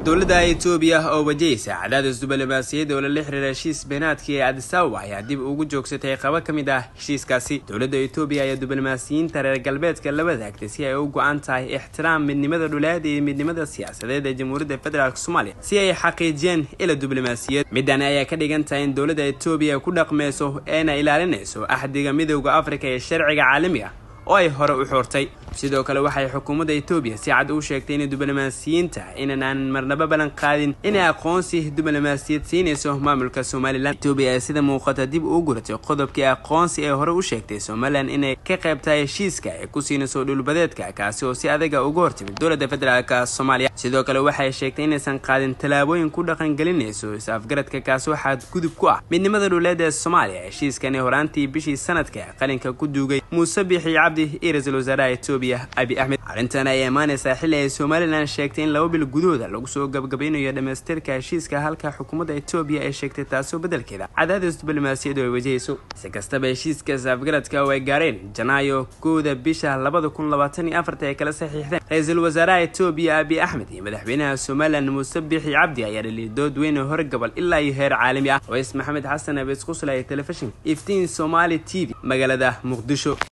dowladda etoobiya oo wajahaysa cadaadis diblomaasiyadda oo lala xiriira heshiis beenaadkii ee adisababa ayaa dib ugu joogsatay qaba ka mid ah heshiiskaasi dowladda etoobiya ayaa diblomaasiyiinta reer galbeedka la wadaagtay si ay u go-an tahay ixtiraam midnimada dhuleed iyo midnimada siyaasadeed ee jamhuuriyadda federaalk soomaaliya si ay xaqiijiyeen ila diblomaasiyad midani ayaa ka dhigan tahay in dowladda etoobiya ku dhaqmeyso eena ilaalinayso axdiga midowda afrika ee sharciga caalamiga oo ay hore u xoortay sidoo kale waxay xukuumadda etoobiya si cad u sheegtay in diblomaasiyiinta inan aan marnaba ballan qaadin inay aqoonsi diblomaasiyad siinayso maamulka somalilan etoobiya ee sida muuqata dib uu guratay qodobkii aqoonsi ee hore u sheegtay somalilan inay ka qaybtahay heshiiska ay ku siinayso dhulbadeedka kaasi oo si adaga uga hortimid dowladda federaalk soomaaliya sidoo kale waxay sheegtay inaysan qaadin tallaabooyin ku dhaqangelinayso is-afgaradka kaasi waxaad gudub ku ah midnimada dhuleed ee soomaaliya heshiiskani horaantii bishii sanadka qalinka ku duugay muuse biixi cabdi iyo ra-iisul wasaaraha etoobiya abi axmed arrintan ayaa imaanaysaa xilli ay somalilan sheegtay in laba bil gudahooda lagu soo gabgabaynayo dhamaystirka heshiiska halka xukuumadda etoobiya ay sheegtay taasoo beddelkeeda cadaadis diblomaasiyadu ay wajahayso si kastaba heshiiska is-afgaradka oo ay gaareen janaayo kowda bisha labada kun labaatan iyo afarta ay kala saxiixdeen ra-iisul wasaaraha etoobiya abi axmed iyo madaxweynaha somalilan muuse biixi cabdi ayaa dhaliyay dood weyn oo horgobol ilaa iyo heer caalami ah ways maxamed xasan abees qusla ee telefishinka iftiin somali t v magaalada muqdisho